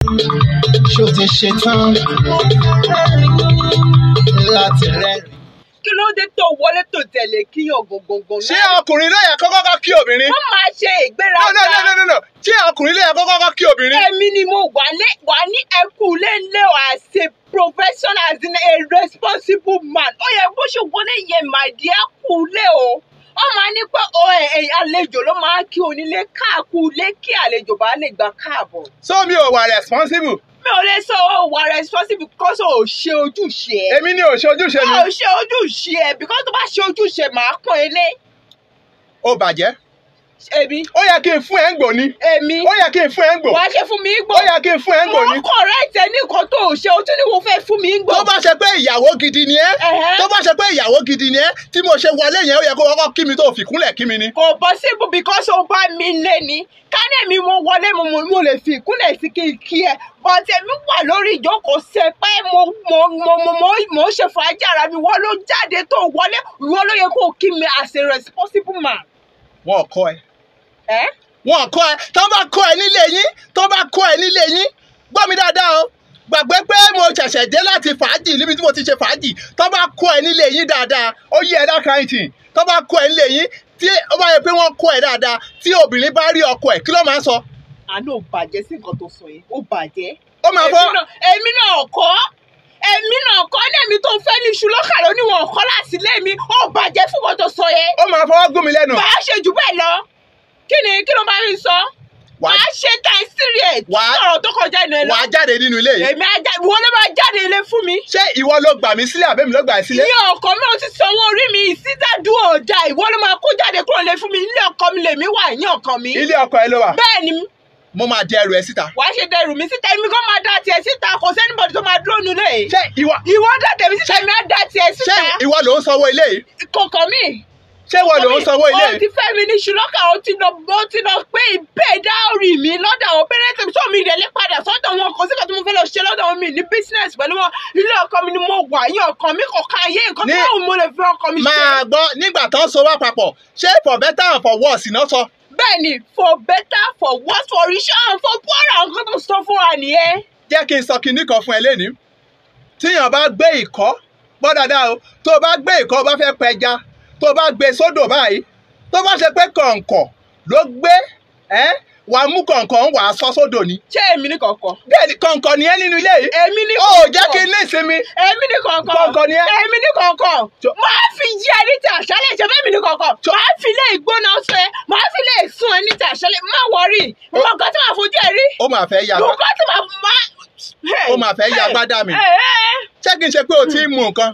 ṣó ti ṣe tán láti rẹ́rìn. kí ló dé tó wọlé tó tẹ̀lé kíyàn gangan ṣé ọkùnrin ló yẹ kó kọ́kọ́ kí obìnrin. wọ́n máa ṣe no no no ìgbéraga no no no ṣé ọkùnrin ló yẹ kó kọ́kọ́ kí obìnrin. èmi ni mo wà lé wà ní ẹkùn lélẹ o as a professional as in a responsible man ó yẹ bó ṣe wọlé yẹn my dear kúlé o wọ́n máa ní pé ọ ẹ ẹ àlejò ló máa kí onílé káàkúlé kí àlejò bá lè gbà káàbọ̀ so mi ò wà responsible. mi ò lè sọ ọ wà responsible because o ò ṣe ojúṣe ẹ èmi ni ò ṣe ojúṣe o mi. ò ṣe ojúṣe ẹ because tó bá ṣe ojúṣe màá pọ́n ilé ó bàjẹ́. èmi ó yẹ kí n fún ẹ ń gbò ni. èmi ó yẹ kí n fún ẹ ń gbò. wàá ṣe fún mi gbọ́ ó yẹ kí n fún ẹ ń gbò ni. wọ́n correct ẹ ní nǹkan tó ò ṣe o tún ní wo fẹ́ fún mi gbọ́. tó bá ṣe pé ìyàwó gidi ni ẹ Ẹ̀hẹ́. tó bá ṣe pé ìyàwó gidi ni ẹ tí mo ṣe wọlé yẹn ó yẹ kó kọ́kọ́ kí mi tó fìkúnlẹ̀ kí mi ni. kò possible because ó bá mi lé ní kánẹ̀ mi mo wọlé mo mo mo lè fi ìkúnlẹ̀ sí kí n kí ẹ but èmi wà lórí ìjókòó ṣe pé mo mo mo mo mo mo ń ṣe fàájì ara mi wọ́n ló jáde tó wọlé wọ́n ló yẹ kó o kí mi as a responsible man. wọn ò kọ́ ẹ. ẹ wọn kọ́ ẹ tó bá kọ́ ẹ nílé yín tó bá kọ́ ẹ nílé yín gbọ́ mi dáadáa o gbàgbé pé mo ṣẹ̀ṣẹ̀ dé láti fàájì níbi tí mo ti ṣe fàájì tó bá kọ́ ẹ nílé yín dáadáa ó yẹ ẹ dáka ìtì tó bá kọ́ ẹ nílé yín tí ó bá yẹ pé wọ́n kọ́ ẹ dáadáa tí obìnrin bá rí ọkọ ẹ kí ló máa ń sọ àná ò bàjẹ́ sí nǹkan tó sọ yẹn ó bàjẹ́. ó máa fọ́ èmi náà èmi náà kọ́ èmi náà kọ́ lẹ́mi tó fẹ́ ní iṣu lọ́kà ló níwọ̀n kọ́ láti lé mi ó bàjẹ́ fún nǹkan tó sọ yẹn. ó máa fọwọ́ gún mi lẹ́nu màá ṣe jù bẹ́ẹ̀ lọ kí ni kí ló máa ń sọ Wà- màá ṣe time serious Wà- sọ̀rọ̀ tó kọjá ìnà ẹ̀ lọ wàá jáde nínú ilé yìí èmi ajá ìwọ ló máa jáde ilé fún mi ṣé ìwọ ló gbà mí sílẹ̀ àbẹ́mi ló gbà ẹ́ sílẹ̀ ilé ọkọ mi ò ti sanwó orí mi ìsídàdú ọjà ìwọ ló máa kó jáde kúrò lé fún mi ilé ọkọ mi lèmi wà ní ọkàn mi ilé ọkọ ẹ ló wà bẹ́ẹ̀ ni mo máa di ẹrù ẹ síta wàá ṣe dẹrù mi síta èmi kò máa dá tiẹ̀ síta kò sẹ́nibọ̀dì tó máa dúró nílé yìí ṣé ìwọ ìwọ dá tèmi síta èmi á dá tiẹ̀ ṣé síta ìwọ ló ń sanwó ilé yìí kọ̀ọ̀kan mi. ṣé ìwọ ló ń sanwó ilé o yìí ti fẹ́ mi ní ṣùlọ́kà o ti lọ o ti lọ pé ìbẹ́ dáórì mi lọ́dọ̀ àwọn pẹ́rẹ́tì tó mi ìdẹ́lẹ́ padà sọ́dọ̀ wọn kò sí kan tí mo fẹ́ lọ ṣe lọ́dọ̀ wọn mi ní business pẹ̀lú wọn ilé ọkọ mi ni mo wà yín ọkàn mi kò ká ayé nǹkan Ní- tó mo lè fi ọkọ mi ṣe. máa gbọ́ nígbà tó ń so wá papọ̀ ṣé for better and for worse iná sọ. bẹ́ẹ̀ ni for better for worse for richer and for poorer nǹkan tó sọ fún wa nìyẹn. jẹ́ kí n sọ kinní kan fún ẹ lẹ́ni tíyàn bá gbé ìkọ́ gbọ́ dáadáa o tó o bá gbé ìkọ́ o bá fẹ́ pẹja tó o bá gbé sódò báyìí tó bá ṣe pé kọ̀ǹkọ̀ ló gbé ẹ́ wà á mú kọ̀ǹkọ̀ ń wà á sọ sódò ni. ṣé èmi ní kọ̀ọ̀kan. bẹ́ẹ̀ ni kọ̀ǹkọ̀ ni ẹ́ nínú ilé yìí. èmi ní ó jẹ́ kí n ní ìsinmi. èmi ní kọ̀ọ̀kan. Kọ̀ọ̀kan ni ẹ́. èmi ní kọ̀ọ̀kan. Tó- máa fi jí ẹ ní ti àṣálẹ̀ ṣe fẹ́ mi ní kọ̀ọ̀kan. máa fi lé ìgbóná ṣe máa fi lé ìsún ẹ ní ti àṣálẹ̀ má wọrí. mo nǹkan tí màá fojú ẹ rí. ó máa fẹ́ ya mo nǹkan tí màá má. Ó máa fẹ́ ya gbádà mi. Ẹ, ẹ, ṣé kí n ṣe pé o ti ń mu nǹkan.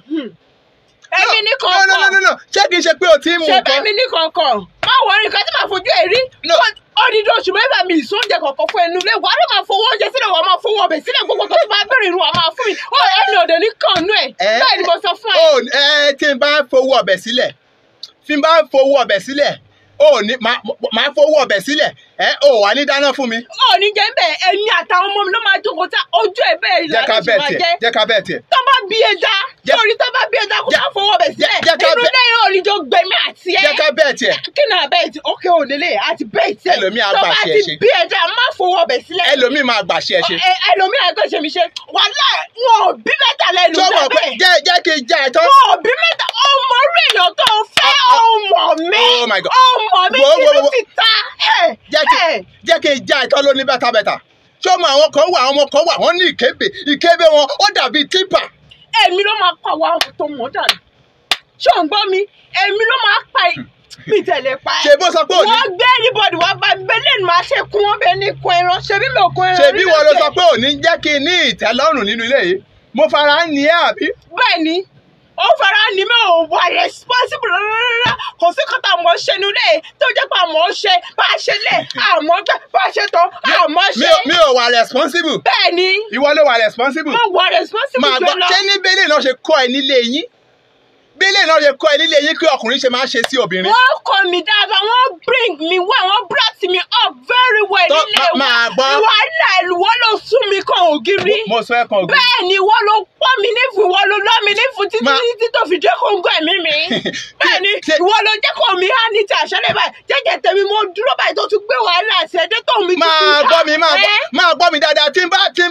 èmi ní no no no no kọ̀ọ̀kan. no ṣé kí n ṣe pé o ti ń mu ṣe nǹkan. bẹ́ẹ̀ mi ní kọ̀ọ̀kan. má wọrí nǹkan tí màá fojú ẹ rí. No. odidi oṣù mẹ́fà mi ìsún oúnjẹ kọ̀ọ̀kan fún ẹnu ilé wàá ló máa fowó oúnjẹ sílẹ̀ wàá máa fowó ọbẹ̀ sílẹ̀ gbogbo tó ti máa bẹ̀rẹ̀ ìrù wàá máa fún mi. ó ẹni òde ní kànnú ẹ̀. Ẹ. bẹ́ẹ̀ ni mo sọ fún ẹ. ó ẹ tí n bá fowó ọbẹ̀ sílẹ̀ tí n bá fowó ọbẹ̀ sílẹ̀ ó ní máa- máa fowó ọbẹ̀ sílẹ̀ ẹ ó wà ní dáná fún mi. ó ní jẹ́ bẹ́ẹ̀ ẹni àtàwọn ọmọ mi ló máa jókòó tá ojú ẹ̀ bẹ́ẹ̀ jẹ́ ká ìlànà ṣe bẹ́ẹ̀ máa tiẹ̀ jẹ́ jẹ́ ká bẹ́ẹ̀ tiẹ̀. tó bá bí ẹja Jẹ́- sórí tó bá bí ẹja kó Jẹ́- má fọwọ́ bẹ̀ sílẹ̀ jẹ́ ká inú bẹ́- lẹ́yìn òrìjọ gbẹmí àti ẹ jẹ́ ká bẹ́ẹ̀ tiẹ̀. kí ni àbẹ́ ti ókè òlélẹ àti bẹ́ẹ̀ tiẹ̀ Ẹlòmíì á tó gbà bá ṣe é ti ṣe. bí ẹja má fọwọ́ bẹ̀ sílẹ̀ ẹlòmíì máa gbà ṣe ẹ ṣe. Ẹ- ẹlòmíì àgbẹ̀ ṣe mi ṣe wàhálà wọn ò bí mẹ́ta lẹ́nu tó mọ̀ pé bẹ́ẹ̀ jẹ́ jẹ́ kí n já ẹ tán. wọn ò bí mẹ́ta ọmọ orí èèyàn tó fẹ́ ọmọ mi Oh my God. ọmọ mi Wo- wo- kìlú wo- ti ta ẹ̀ jẹ́ kí ẹ̀. jẹ́ kí n já ẹ tán lóní bẹ́tàbẹ́tà. ṣé ọmọ àwọn kan wà àwọn ọmọ kan wà wọ́n ní ìkébè ìkébè wọn ó dàbí típà. èmi ló máa pa àwọn tó mọ̀ dànù ṣé ò ń gbọ́ mi èmi ló máa pa ẹ̀ mi tẹ̀lé pa ẹ̀ ṣe bó sọ pé òní wọ́n gbé anybody wá bá bẹ́lẹ̀ ní máa ṣe kún wọn bẹ́ẹ̀ ní kun ẹran ṣebí mi ò kun ẹran ṣe bí rí wọn ló lókè. sọ pé òní jẹ́ kí n ní ìtẹ́lọ́rùn nínú ilé yìí mo fara ń ní ẹ àbí. bẹ́ẹ̀ ni ó fara ní mi ò wà responsible rárá kò sí kọ́tà àmọ́ ṣe nu lé tó jẹ́ pé àmọ́ ṣe bá a ṣe lé àmọ́ gbẹ bá a ṣe tán àmọ́ mi ṣe ò mi ò wà responsible bẹ́ẹ̀ ni ìwọ ló wà responsible. mo wà responsible máa gbọ́ jọ lọ. ṣé ní bẹ́lẹ̀ náà ṣe kọ́ ẹ nílé yín bẹ́lẹ̀ náà ṣe kọ́ ẹ nílé yín kí ọkùnrin ṣe máa ṣe sí obìnrin. wọ́n kọ́ mi dáadáa wọ́n bring me well wọ́n brought me up very well Tó- nílé má- máa gbọ́. wàhálà ìwọ ló sún mi kan ògiri mo sọ ẹ kan ògùn. bẹ́ẹ̀ ni wọ́n ló pọ́ mi nífun wọ́n ló lọ́ mi nífun títí Má- títí tó fi jẹ́ kó ń gbọ́ ẹ̀mí mi bẹ́ẹ̀ ni Ṣé- ìwọ ló jẹ́ kó mi há ní ti àṣẹlẹ̀ báyìí jẹ́jẹ́ tèmi mo dúró báyìí tó tún gbé wàhálà àti ẹ̀dẹ́ tó mi tún máa fi gbọ́ mi máa gbọ́ ẹ́? máa gbọ́ mi dáadáa tí n bá tí n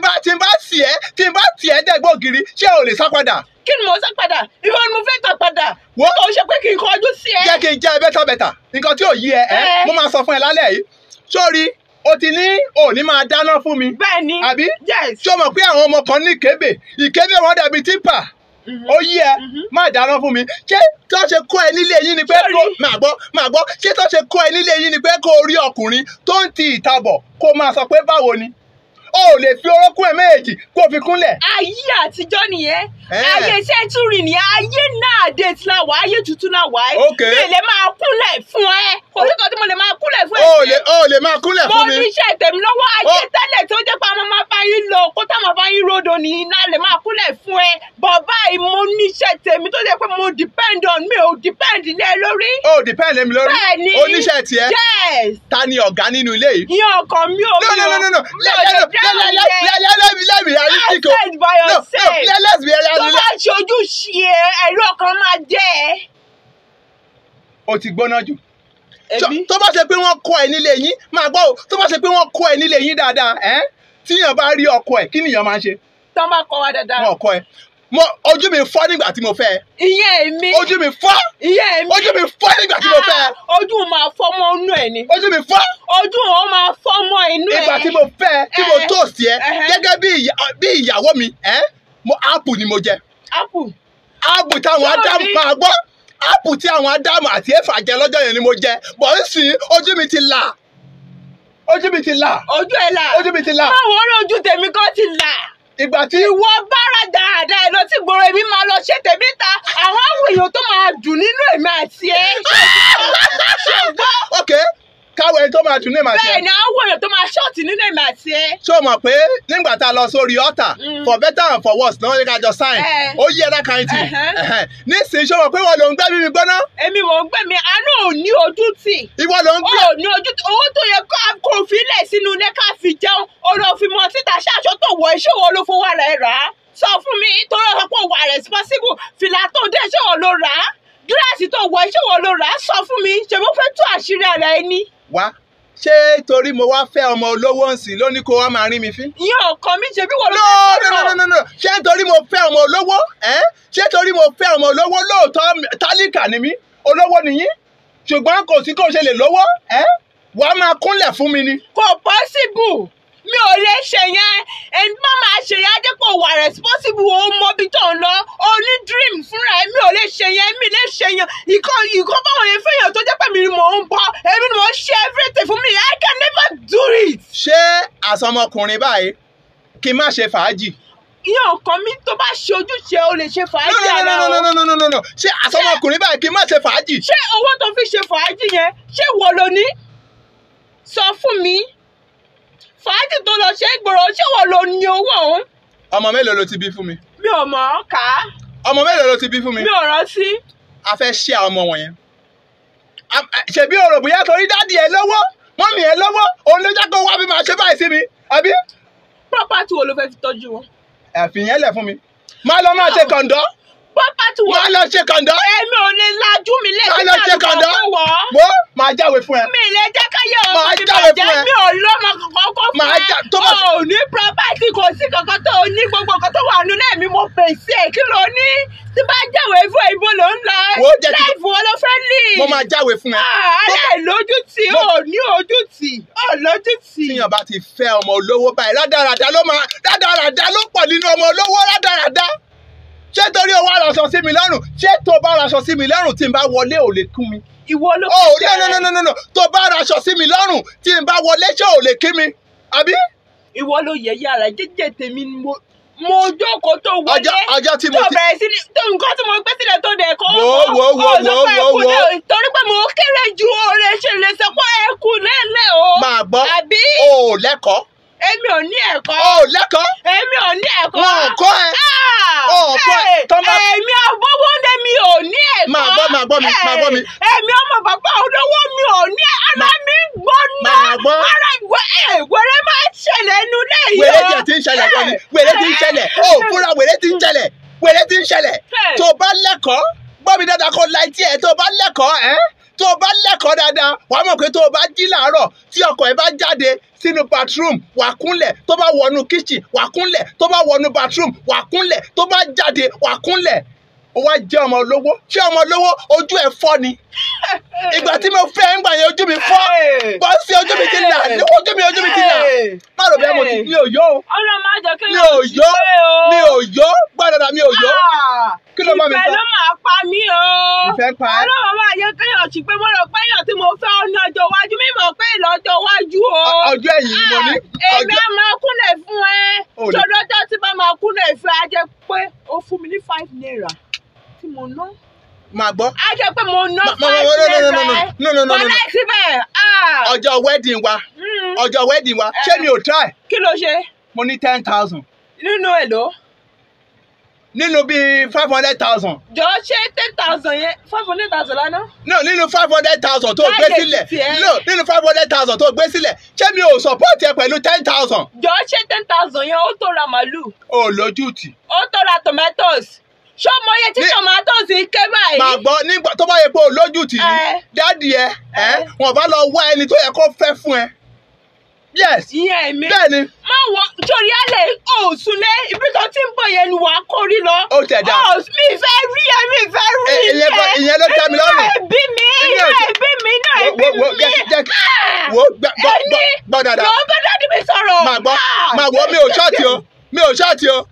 ògiri ṣé o lè sá padà kí ni mo sá padà ìwọ ni mo fẹ́ gbà padà Wo. kò ṣe pé kí n kọjú sí ẹ. jẹ́ kí n jẹ́ bẹ́tà bẹ́tà nǹkan tí ò yí ẹ ẹ́ Eh. mo máa sọ fún ẹ lálẹ́ yìí sórí o ti ní òní máa dáná fún mi bẹ́ẹ̀ ni àbí yes. ṣé o mọ̀ pé àwọn ọmọ kan ní ìkébè ìkébè wọn dàbí típà Mhm. ó yí ẹ Mhm. má dáná fún mi ṣé tó ṣe kó ẹ nílé yín ni pé Sorry. kó máa gbọ́ máa gbọ́ ṣé tó ṣe kó ẹ nílé yín ni pé kó rí ọkùnrin tó ń ti ìtabọ̀ kó máa sọ pé báwo ni o ò lè fi orókún ẹ méjèèjì kó fi kúnlẹ̀ ayé àtijọ́ nìyẹn Eh. ayé sẹ́ńtúrì nìyẹn ayé náà dé tí la wà ayé tuntun la wà ẹ́ Okay. mi lè máa kúnlẹ̀ fún ẹ kò sí kan tí mo lè máa kúnlẹ̀ fún o ò ẹ lè o ò lè máa kúnlẹ̀ mo fún mi ní iṣẹ́ tèmi lọ́wọ́ ayé Oh. tẹ́lẹ̀ tó jẹ́ pé àwọn máa bá yín lọ kó tá máa bá yín ròdò ní iná lè máa kúnlẹ̀ fún ẹ bàbá yìí mo ní iṣẹ́ tèmi tó jẹ́ pé mo depend on mi ò depend lé ẹ lórí o ò depend lé mi lórí bẹ́ẹ̀ ni oníṣẹ́ tiẹ̀ yes ta ni ọ̀gá nínú ilé yìí ìyẹn ọkàn mi ò no mi no ò no no no mi let ò lè let dáhùn let yẹn. let let let me let me realistic o Accept by no no yourself. let let's be tó realistic bá ṣojú ṣe ẹ̀rọ kan máa jẹ́ ẹ. o ti gbóná jù Tó- èmi tó bá ṣe pé wọ́n kọ́ ẹ nílé yín máa gbọ́ o tó bá ṣe pé wọ́n kọ́ ẹ nílé yín dáadáa ẹ́ tíyàn bá rí ọkọ ẹ̀ kí nìyàn máa ń ṣe tán bá kọ́ wa dáadáa. wọn kọ́ ẹ mo ojú mi fọ́ nígbà tí mo fẹ́ ẹ ìyẹn èmi ojú mi fọ́ ìyẹn èmi ojú mi fọ́ nígbà tí mo fẹ́ ẹ Ah, ojú máa fọ́ mọ́ inú ẹ̀ ni ojú mi fọ́ ojú wọn máa fọ́ mọ́ inú ẹ̀. ìgbà tí mo fẹ́ ẹ tí mo Eh, toast ẹ eh. gẹ́gẹ́ bí ìyá- bí ìyàwó mi ẹ́ mo apple ni mo jẹ apple áàpù táwọn Sorry. ádámù máa gbọ́ áàpù tí àwọn ádámù àti éfà jẹ lọ́jọ́ yẹn ni mo jẹ bọ̀ ń sìn ojú mi ti là ojú mi ti là ojú ẹ̀ là ojú mi ti là báwo rí ojú tèmi kan ti là ìgbà tí ìwọ bára dáadáa ẹ lọ sí gbòòrò èmi máa lọ ṣe tèmi ta àwọn àwọn èèyàn tó máa dùn nínú èmi àti ẹ ṣe gbọ́ ok káwọ ẹni tó máa dùn ní ìmọ̀ àti bẹ́ẹ̀ ẹ ni àwọn èèyàn tó máa ṣọ́ọ̀tì nínú èmi àti ẹ. ṣé o mọ̀ pé nígbà tá a lọ sórí ọ̀tà Mm. for better and for worse náà ní ká jọ sign Eh. ó yí ẹ̀dá kan tì Uh-huh. nísìnyí ṣé o mọ̀ pé wọ́n ló ń gbẹ́ mímí gbóná èmi mò ń gbẹ mi àánú ò ní ojú tì ìwọ ló ń ó gbé ò ní ojú tì owó tó yẹ ká kó filẹ̀ sínú ilé ká fi jẹun ó lọ fi mọ síta ṣáṣọ tó wọ iṣẹ́ wo ló fowó rẹ̀ rà á sọ fún mi torí ọ̀sán pé wà responsible fìlà tó dé iṣẹ́ wo ló rà á gíláàsì tó wọ iṣẹ́ wo ló rà á sọ fún mi ṣe mo fẹ́ tú àṣírí ara ẹni wá ṣé torí mo wá fẹ́ ọmọ olówó ń sìn lóní kó wá máa rí mi fín ìyẹn ọkàn mi ṣe bí wọ́n ló no fẹ́ no no no no no ṣé nítorí mo fẹ́ ọmọ olówó ẹ́ ṣé torí mo fẹ́ ọmọ olówó lóòótọ́ tálíkà ni mí olówó nìyí ṣùgbọ́n kò sí kó ṣe lè lówó ẹ́ wàá máa kúnlẹ̀ fún mi ni kò possible mi ò lè ṣe yẹn ẹni má máa ṣe yẹn adépò wà responsible o mọ ibi tó ń lọ o ní dream fúnra ẹ mi ò lè ṣe yẹn mi lè ṣe yẹn ìkọ ìkọ báwọn yẹn fẹ́yàn tó jẹ́ pé mi ni mò ń bọ èmi ni mò ń ṣe everything fún mi I can never do it. ṣé àsọmọkùnrin báyìí kí n má ṣe fàájì ìyẹn ọkàn mi tó bá ṣe ojúṣe o lè ṣe no fàájì no ara no no o no no no no no ṣé àsọmọkùnrin báyìí kí n má ṣe fàájì ṣé owó tó fi ṣe fàájì yẹn ṣé wo lo ní sọ fún mi fàájì tó lọ ṣe é gbòòrò ṣé wo lo ní owó òun ọmọ mélòó ló ti bí fún mi mi ò mọ̀ ọ́ kà á ọmọ mélòó ló ti bí fún mi mi ò rántí. a fẹ́ ṣe àwọn ọmọ wọ̀nyẹn A- a- ṣebí o rò bóyá torí dáàdì ẹ lọ́wọ́ mọ́mì ẹ lọ́wọ́ òun ló jẹ́ kó wá bí máa ṣe báyìí sí mi àbí property wo ló fẹ́ fi tọ́jú wọn. ẹ̀fìn yẹn lẹ̀ fún mi máa lọ máa ṣe kọ̀ǹdọ́ property wo máa lọ ṣe kọ̀ǹdọ́ èmi ò lè lajú mi máa lẹ́sìn lọ ṣe kọ̀ǹdọ́ wọ̀ ọ́. mo máa jáwé fún ẹ mi lè jẹ́ káyé ọmọ Màá mi jáwé bàjẹ́ fún ẹ. mi ò lọ́mọ kankan kó fún Màá ẹ. já- tó bá- o ò ní property kò sí kankan tó o ní gbogbo nǹkan tó wà nínú ẹ̀mí mo pèsè ẹ̀ kí ló ní tí bá jáwé fún ẹ, ibo ló ń lọ Wo jẹ́ kí- láìfù wo ló fẹ́ lì. mo máa jáwé fún ẹ aláìlójútì Mo- ò ní ojútì ò lójútì. tíyàn bá ti fẹ́ ọmọ olówó báyìí rádaràda ló máa rádaràda ló pọ̀ nínú ọmọ olówó rádaràda ṣé torí o wá raṣọ sí mi lọ́rùn ṣé tó bá raṣọ sí mi lọ́rùn tí n bá wọlé ò lè kú mi ìwọ ló oh fi no no no no no no tó bá raṣọ sí mi lọ́rùn tí n bá wọlé ṣé ò lè kí mi àbí ìwọ ló yẹ yàrá jẹjẹ tèmi ni mo mo jókòó tó wọlé ọjọ́ ọjọ́ tí mo tó ti bẹ̀rẹ̀ sí ní tó nǹkan tí mo gbé sílẹ̀ tó dẹ̀ kọ́ Wò ó, wò ó, wò ó, wò ó, wò ó, wò ó. torí pé mo kéré ju oore ṣe lè sọ pé ẹ kú lẹ́lẹ̀ o máa gbọ́ àbí o ò lẹ́kọ̀ọ́ èmi ò ní ẹ̀kọ́ o ò lẹ́kọ̀ọ́ èmi ò ní ẹ̀kọ́ wọn ò kọ́ ẹ Ah! Ó kọ́ ẹ, Ẹ, tọ́ bá- èmi àbọ̀wọ́dé mi ò ní ẹ̀kọ́ Máa gbọ́, máa gbọ́ mi, máa gbọ́ mi. Ẹ, èmi ọmọ bàbá olówó mi ò ní ara mi gbóná Máa gbọ́. ara ìwé wẹrẹ máa ń ṣẹlẹ̀ nínú lẹ́yìn wèrè tí ẹ ti ń ṣẹlẹ̀ kọ́ ni wèrè tí ń ṣẹlẹ̀ o fúnra wèrè tí ń ṣẹlẹ̀ wèrè tí ń ṣẹlẹ̀ Hey. tó bá lẹ́kọ̀ọ́ gbọ́ mi dáadáa kó la etí ẹ̀ tó bá lẹ́kọ̀ọ́ ẹ́ tó o bá lẹ́kọ̀ọ́ dáadáa wàá mọ̀ pé tó o bá jí làárọ̀ tí ọkọ̀ ẹ bá jáde sínú bathroom wà á kúnlẹ̀ tó bá wọnú kitchen wà á kúnlẹ̀ tó bá wọnú bathroom wà á kúnlẹ̀ tó bá jáde wà á kúnlẹ̀ ó wá jẹ́ ọmọ olówó ṣé ọmọ olówó ojú ẹ̀ fọ́ ni ìgbà tí mo fẹ́ ń gbà yẹn ojú mi fọ́ bọ́ sí ojú mi ti là ojú mi ojú mi ti là má rò bẹ́ẹ̀ mo ti mi ò yó o ọlọ́run máa jẹ́ kí mi ò yó mi ò yó gbọ́dọ̀ mi ò yó Kí ló bá mi ìfẹ́ sọ? ló máa pa mí o. Ìfẹ́ pa ẹ́? ọlọ́run máa jẹ́ kéèyàn sí pé mo rò pé èèyàn tí mo fẹ́ ọ ní ọjọ́ iwájú mi mọ̀ pé ìlọ́jọ́ iwájú o. Ọ- ọjọ́ ẹ̀yìn ni mo ní. Ah, èmi Ọjọ́- á máa kúnlẹ̀ fún ẹ. Ò ní- ṣọdọ́jọ́ tí bá máa kúnlẹ̀ fún ẹ á jẹ́ pé ó fún mi ní five naira tí mo ná. máa gbọ́ á jẹ́ pé mo ná Ma- ma- five ma- no, no, no, naira no, no, ẹ. no, no, no, no, Bọ́lá no. síbẹ̀ ah, ọjọ́ wedding wa mm, ọjọ́ wedding wa ṣé mi ò try kí ló ṣe mo ní ten thousand nínú èlò? nínú bíi five hundred thousand jọ ṣé ten thousand yẹn five hundred thousand lánàá. no nínú five hundred thousand tó gbé Láyé sílẹ̀ tiẹ̀. no nínú five hundred thousand tó gbé sílẹ̀ ṣé mi ò support ẹ pẹ̀lú ten thousand jọ ṣé ten thousand yẹn ó tó ra màálù ò lójú tì ó tó ra tomatoes ṣó mọ iye tí Ní- tomatoes ń ké máa báyìí. gbọ́ nígbà tó bá yẹ pé ò lójú tì ní Ẹ. dáàdì ẹ ẹ Ẹ. wọn bá lọ wá ẹni tó yẹ kó fẹ́ fún ẹ yes ìyẹn mi. bẹ́ẹ̀ ni má wọ torí alẹ́ òsùnlé ibi tó ti ń bọ̀ yẹn ni wàá kórí lọ. Ó tẹ̀ dá. Ó, mi fẹ́ rí ẹ mi fẹ́ rí Ẹ, ìyẹn bọ- ìyẹn ló tẹ́ mi lọ́rùn. inú ẹbí mi inú Ìyẹn ò tẹ́- ẹbí mi inú Wo- ẹbí wo- wo, mi. jẹ́- jẹ́- Ah! wo gbọ́ gbọ́ Ẹni gbọ́- gbọ́ dáadáa. lọ bá dáàdì mi sọ̀rọ̀. máa gbọ́ Ah! máa wọ mi ò ṣọ́ọ̀tì o mi ò ṣọ́ọ̀tì o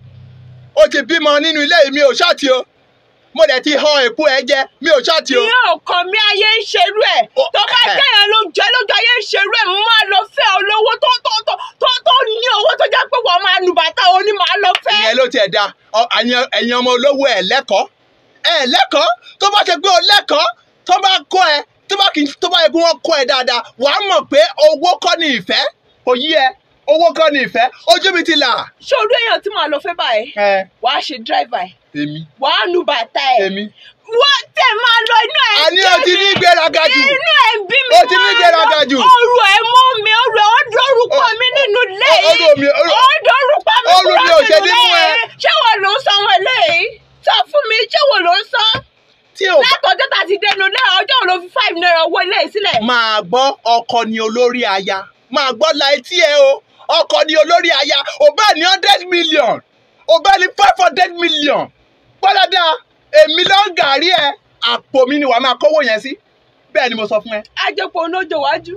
ó ti bímọ nínú ilé yìí mi ò ṣọ́ọ̀tì o mo dẹ̀ ti han èkú ẹ jẹ mi ò ṣọ́ọ̀tì o. ìyẹn ò kàn mí ayé ń ṣerú ẹ̀ Ó, tó bá ẹ̀. jẹ́yàn ló jẹ́ lójú ayé ń ṣerú ẹ̀ mo máa lọ fẹ́ olówó tó tó tó tó tó ní owó tó jẹ́ pé wọ́n máa nu bàtà òní máa lọ fẹ́. ìyẹn ló tiẹ̀ da Ọ- àyàn- ẹ̀yin ọmọ olówó ẹ̀ lẹ́kọ̀ọ́ ẹ̀ lẹ́kọ̀ọ́ tó bá ṣe pé o lẹ́kọ̀ọ́ tó bá kọ́ ẹ tó bá kì í tó bá yẹ kí wọ́n kọ́ ẹ dáadáa wàá mọ̀ pé owó kọ́ ni ìfẹ́ kò yí ẹ owó kọ́ ni ìfẹ́ ojú mi ti là. ṣé orí èèyàn tí màá lọ fẹ́ báyìí ẹ wàá ṣe dráìvà ẹ̀ èmi wàá nu bàtà ẹ̀ èmi. wọ́n tẹ̀ máa lọ inú ẹ̀ àní o ti ní ìgbéraga jù inú ẹ̀ ń bí mi O ti ní ìgbéraga jù. ọrùn ẹ̀ mú mi ọrùn ẹ̀ ó dórúkọ mi nínú ilé Ó- yìí ọrùn mi- ọrùn- ó dórúkọ mi ọrùn mi kúrò ò ṣe nínú ní mú ilé ẹ. yìí ṣé wọ́n ló ń san wọn eléyìí sọ fún mi ṣé wọ́n ló ń san tí o bá látọjọ́ tá a ti dẹnu lé ọjọ́ wo ló fi five naira owó ilé yìí sílẹ̀. máa gbọ́ ọkọ ni olórí aya máa gbọ́ la etí ẹ o ọkọ ni olórí aya ò bá ní hundred million ò bá ní five hundred million gbọ́dọ̀dá èmi ló ń gàrí ẹ àpò mi ni wàá máa kówó yẹn sí bẹ́ẹ̀ ni mo sọ fún ẹ ajẹpọ̀ onojo wájú.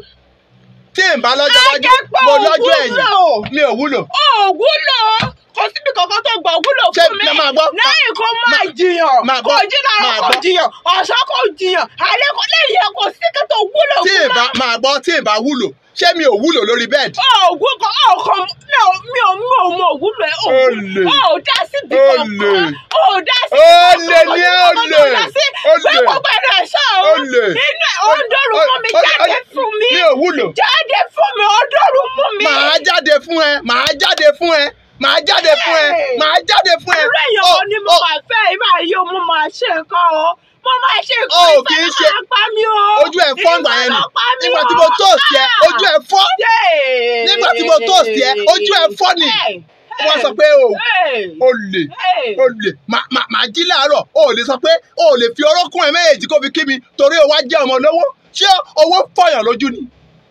tí n bá lọ́jọ́ wájú Ajẹ́pọ̀ mo lọ́jọ́ ẹ̀yìn òwúlò. mi ò wúlò ó wúlò kò síbi kankan tó gbà wúlò Ṣé fún mi ẹ máa gbọ́? lẹ́yìn kó máa máa- jiyàn máa kò gbọ́? jí lára máa kò gbọ́? jiyàn ọ̀sán kò jiyàn alẹ́ kò lẹ́yìn ẹ̀ kò sí kí tó wúlò tí fún n bá mi. máa gbọ́ tí n bá wúlò ṣé mi ò wúlò lórí bẹ́ẹ̀dì òògùn kan ọkàn mi ò mi ò mi ò mọ òwúlò ẹ Olè. ò dá síbi Olè. kankan ò dá sí Olè ni ẹ́, olè. Olè. pé gbogbo ẹ̀rọ ẹ̀ṣọ́ o Olè. inú ẹ̀ ó ń dọ́rù mú mi Ó- ó- jáde fún mi mi ò wúlò jáde fún mi ó dọ́rù mú mi. màá jáde fún ẹ màá jáde fún ẹ màá jáde fún ẹ Hey! màá jáde fún ẹ. irú èèyàn Ó- wo ni mo ó- máa fẹ́ ìmọ̀ ayé mo máa ṣe nǹkan o mo máa ṣe nǹkan Ó, ìfẹ́ kì í ló ṣe- máa pa mí o ojú ẹ fọ́ ìgbà yẹn ìfẹ́ nì ló pa mí nígbà o. tí mo tóòsì ẹ Ah! ojú ẹ fọ́ Yay! nígbà tí mo tóòsì ẹ ojú ẹ fọ́ nì Hey! wọ́n sọ pé o Hey! o lè Hey! o lè Mà- mà- màá jí láàárọ̀ o ò lè sọ pé o ò lè fi orókùn ẹ méjèèjì kó fi kí mi torí o wá jẹ́ ọmọ lówó ṣé owó fọyàn lójú ni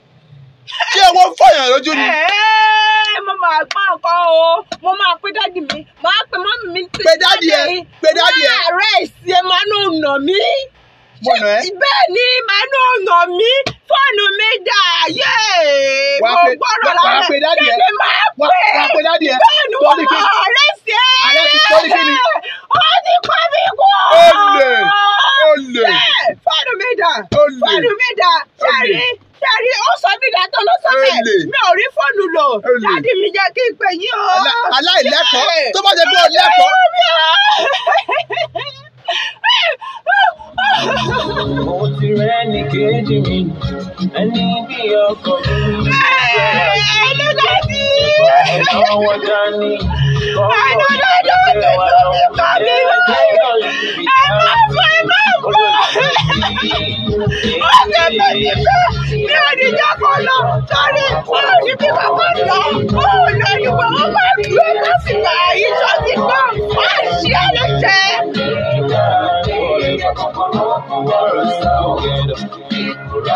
ṣé owó fọyàn lójú ni Ẹ́ẹ̀, mo máa gbọ́ nǹkan o mo máa pe dádì mi máa pe mọ́mì mi tí Pe dádì ẹ, pe dádì ẹ. wọ́n àárẹ̀ sí ẹ máa ń nà mí. Mo nà ẹ́? bẹ́ẹ̀ ni máa ń nà mí fóònù mi dà yé Wàá mo pe- gbọ́dọ̀ wàá- wàá pe dádì ẹ? kí ni máa Wá pè wá pe dádì ẹ bẹ́ẹ̀ ni wọ́n torí kí máa àárẹ̀ sí ẹ. Àárẹ̀ sí- torí kí ni? ó ti pa mí kú. Olè! Olè! Bẹ́ẹ̀, fóònù mi dà Olè! fóònù mi dà ṣàrí ṣàrí ó sọ mí dà tó ló sọ Olè! bẹ́ẹ̀ mi ò rí fóònù lò Olè! dádì mi jẹ́ kí n pè yín o. Alá- aláìlẹ́kọ̀ọ́ Bẹ́ẹ̀. tó bá jẹ́ pé o lẹ́kọ̀ọ́ mo ti rẹ́ ní kejì mi ẹni bí ọkọ mi. ẹ̀nà wọn dání. Thank you.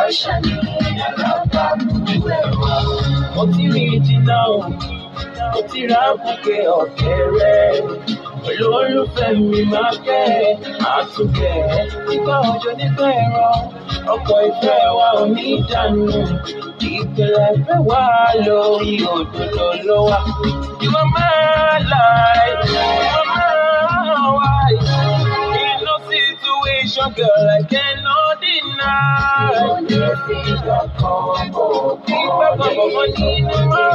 mo ti rí jìnnà o mo ti ra bùkẹ́ ọ̀kẹ́rẹ́ olólùfẹ́ mi máa kẹ́ àtúnkẹ́ nígbà òjò nígbà ẹ̀rọ ọkọ̀ ìfẹ́ wa ò ní dànù ìpìlẹ̀ ìfẹ́ wa lórí òdodo ló wà. You are my life, you are my wife. In no situation, girl, I cannot deny. Ìgbà gbogbo nínú mọ́.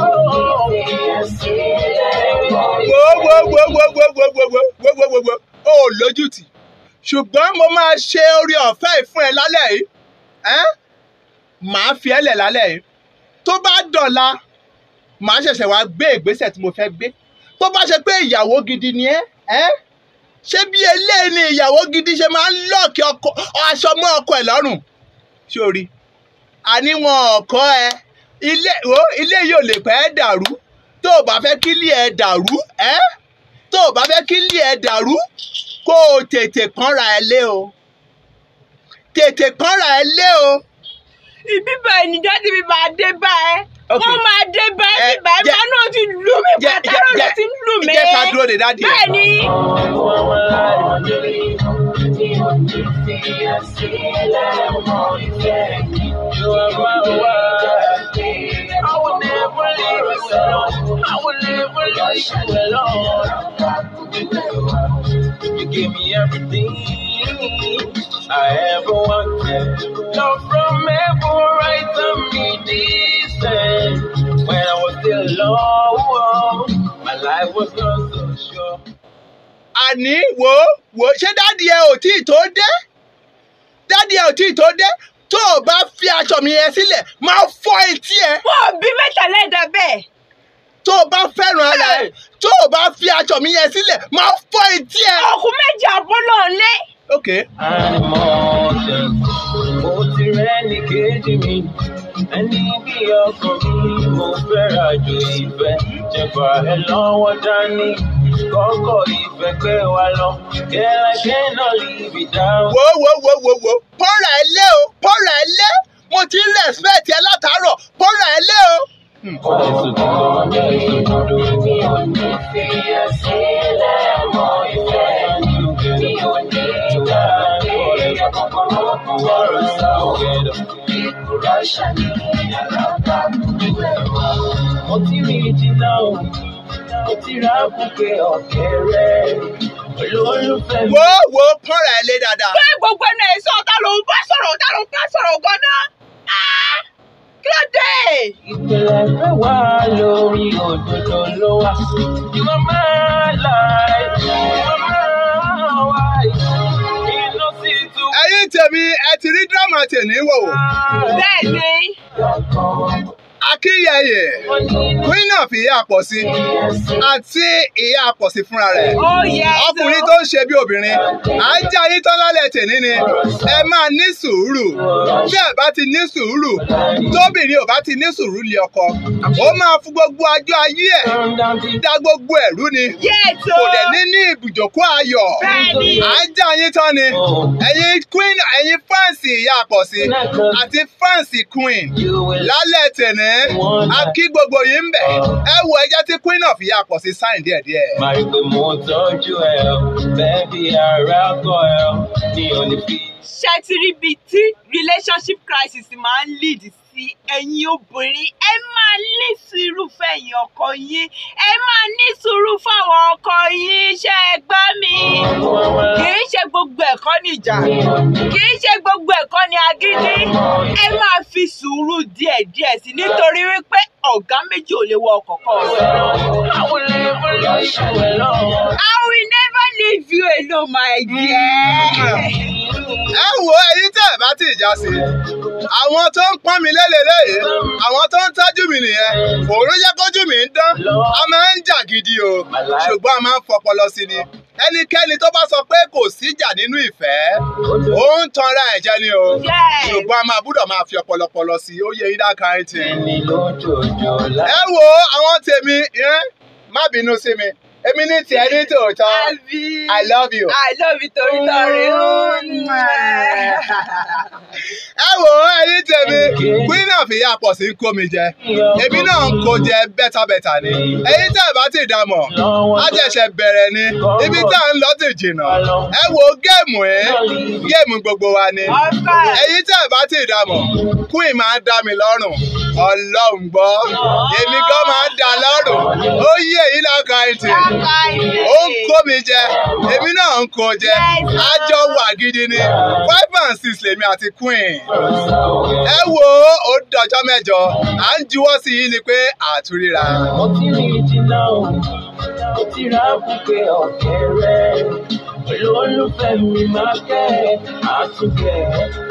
wo wo wo wo wo wo wo wo wo wo wo wo o ò lójútì ṣùgbọ́n mo máa ṣe orí ọ̀fẹ́ yìí fún ẹ lálẹ́ yìí ẹ́n màá fi ẹ́ lẹ̀ lálẹ́ yìí tó bá dọ̀la màá ṣẹ̀ṣẹ̀ wá gbé ìgbésẹ̀ tí mo fẹ́ gbé tó bá ṣe pé ìyàwó gidi ni ẹ́ ẹ́n ṣé bí eléyìí ni ìyàwó gidi ṣe máa ń lọ́ọ̀kì ọkọ aṣọ mọ́ ọkọ ẹ̀ lọ́rùn sórí àní wọn ọkọ ẹ ilé wo ilé yìí ò lè pẹ́ dàrú tó o bá fẹ́ kí ilé ẹ dàrú ẹ́ tó o bá fẹ́ kí ilé ẹ dàrú kó o tètè pọ́nra ẹ lé o tètè pọ́nra ẹ lé o ibi báyìí ni dáàdì mi máa dé báyìí Ok. wọ́n máa dé báyìí Eh, báyìí jẹ́- báyìí náà ti lù mí jẹ́ pàtàkì ló ti ń lù mí jẹ́ ká dúró de dáàdì ẹ. bẹ́ẹ̀ ni You are my wife. I will never leave you alone. I will never leave you alone. You give me everything I ever wanted. Love from every right to me decent. When I was still alone, my life was not so sure. àní wò ó wò ó ṣé dáàdì ẹ ò tí ì tó dé dáàdì ẹ ò tí ì tó dé tó o bá fi aṣọ mi yẹn sílẹ̀ máa fọ́ etí ẹ wọ́n bí mẹ́ta lẹ́dà bẹ́ẹ̀ tó o bá fẹ́ràn ara ẹ tó o bá fi aṣọ mi yẹn sílẹ̀ máa fọ́ etí ẹ. ọkùn méjì àbọ̀ náà lé ok Animals, mo ti rẹ́ni kejì mi. Ẹni bí ọkàn mi, mo fẹ́ràn jù ìfẹ́. Jẹ̀fà ẹ lọ́wọ́ dání. Kọ́kọ́ ìfẹ́ pé wa lọ. Girl, I cannot live without. wo wo wo wo wo pọ́nra ẹ lé o pọ́nra ẹ lé mo ti ń respect ẹ látàárọ̀ pọ́nra ẹ lé o. Èso tó kọ́ mi, èso dúdú. Mo ti rí jìnnà o, mo ti ra bùkẹ́ ọ̀kẹ́rẹ́. Olólùfẹ́ mi. wo wo pọ́nra ẹ lé dáadáa. pé gbogbo ẹnu ẹ̀ sọ ta ló ń bá sọ̀rọ̀ ta ló ń bá sọ̀rọ̀ gan-an Ah! kí ló dé Ìpìlẹ̀ fẹ́ wá lórí òdodo ló wà. You are my life, you are my wife. Inú sì tún ẹ̀yin tèmi ẹ ti rí dírámà tèmi wò ó. bẹ́ẹ̀ ni akínyẹyẹ queen of ìyá àpọ̀sí àti ìyá àpọ̀sí fúnra rẹ̀. ó yẹ ọkùnrin tó ń ṣe bí obìnrin à ń jẹ́ ayé tán lálẹ́ tèmi ni ẹ máa ní sùúrù bí ẹ bá ti ní sùúrù tóbìnrin ò bá ti ní sùúrù lé ọkọ ó máa fún gbogbo ajọ́ ayé ẹ̀ turn down the dá gbogbo ẹ̀rú ni yéètò kò dẹ̀ ní ní ibùjókòó ayọ̀ bẹ́ẹ̀ni à ń jẹ́ ayé tán ni ẹ̀yin queen ẹ̀yin fáǹsì ìyá àpọ̀sí àti fáǹsì queen you will lálẹ́ tẹ̀ní a kí gbogbo yìí ń bẹ̀ ẹ wo ẹjẹ́ tí queen of ìyá àpọ̀sí sáìn díẹ̀díẹ̀. máa rí pé mo tọ́jú ẹ o, bẹ́ẹ̀ bí ara kọ ẹ o, ní òní fi. ṣe ti rí ibi tí relationship crisis máa ń lead sí ẹ̀yin obìnrin ẹ máa ní sùúrù fẹ̀yìn ọkọ yín ẹ máa ní sùúrù fáwọn ọkọ yín ṣe é gbọ́ mi kì í ṣe gbogbo ẹ̀kọ́ ní ìjà kì í ṣe gbogbo ẹ̀kọ́ ní agídí ẹ máa fi sùúrù díẹ̀díẹ̀ sí nítorí wípé ọ̀gá méjì ò lè wọ ọkọ̀ kan I will never leave you alone. I will never leave you alone my dear. ẹ wo ẹyin tẹ́ ẹ bá ti já sí àwọn tó ń pọ́n mi lélẹ̀lẹ́yìí àwọn tó ń tọ́jú mi nìyẹn òun ló jẹ́ kójú mi ń dán a máa ń jà gidi o ṣùgbọ́n a máa ń fọpọlọ sí ni ẹnikẹ́ni tó bá sọ pé kò síjà nínú ìfẹ́ ó ń tanra ẹ̀jẹ̀ ni o Yes. ṣùgbọ́n a máa gbúdọ̀ máa fi ọpọlọpọlọ sí i ó yẹ yín dáka ẹ̀ tì. Ẹni lójoojò ẹ láì. wo àwọn tèmi ẹ má bínú sí mi èmi ní tiẹ̀ ní tòótọ́ àbí I love you. I love you torí torí ẹ wò ó ẹyin tèmi queen of ìyá pọ̀ sí ń kó mi jẹ èmi náà ń kó jẹ bẹ́tàbẹ́tà ni ẹyin tẹ́ ẹ bá ti dàmọ̀ á jẹ̀ṣẹ̀ bẹ̀rẹ̀ ni ibi tá à ń lọ ti jìnnà ẹ wo géèmù ẹ géèmù gbogbo wa ni ọkọ ẹyin tẹ́ ẹ bá ti dàmọ̀ queen máa ń dá mi lọ́rùn ọlọ́run gbọ́ èmi gan máa ń dá lọ́rùn ó yí èyí lọ́kàn ẹ̀ tì ó ń kó mi jẹ èmi náà ń kó jẹ àjọ wà gidi ni five and six lèmi àti queen ẹ wo ó dọjọ́ mẹ́jọ à ń juwọ́ sí i ni pé àtúríra. mo ti rìn jìnnà o mo ti ra bùkẹ́ ọ̀kẹ́rẹ́ pẹ̀lú olùfẹ́ mi máa kẹ́ àtúnkẹ́